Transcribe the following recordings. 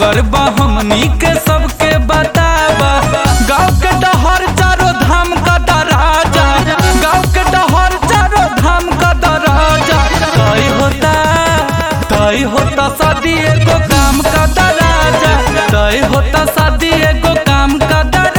कर बा हमनी के सबके बताबा गाँव के डहर चारो धाम का दराजा गाँव के डहर चारो धाम का दराजा तय होता तय होता शादी एगो काम का दराजा तय होता शादी एगो काम का दराजा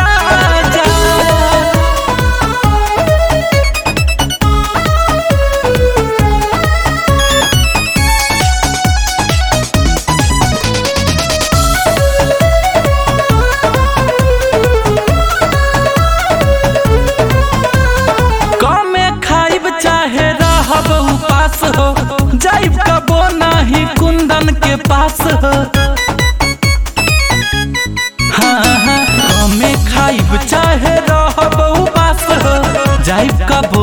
कमे खाइब चाहे रहब उपास हो जाइब कबो नाही कुंदन के पास हो हाँ हाँ कमे खाइब चाहे रहब उपास हो जाइब कबो